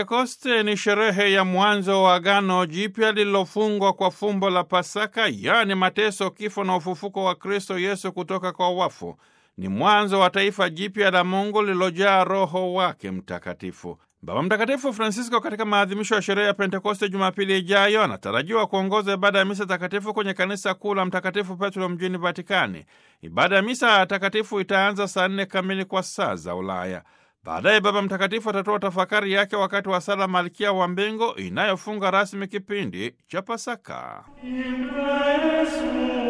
Pentekoste ni sherehe ya mwanzo wa Agano Jipya lililofungwa kwa fumbo la Pasaka, yaani mateso, kifo na ufufuko wa Kristo Yesu kutoka kwa wafu. Ni mwanzo wa taifa jipya la Mungu lililojaa Roho wake Mtakatifu. Baba Mtakatifu Francisco katika maadhimisho ya sherehe ya Pentekoste Jumapili ijayo anatarajiwa kuongoza ibada ya misa takatifu kwenye kanisa kuu la Mtakatifu Petro mjini Vatikani. Ibada ya misa takatifu itaanza saa nne kamili kwa saa za Ulaya. Baadaye Baba Mtakatifu atatoa tafakari yake wakati wa sala Malkia wa Mbingu inayofunga rasmi kipindi cha Pasaka. In Christ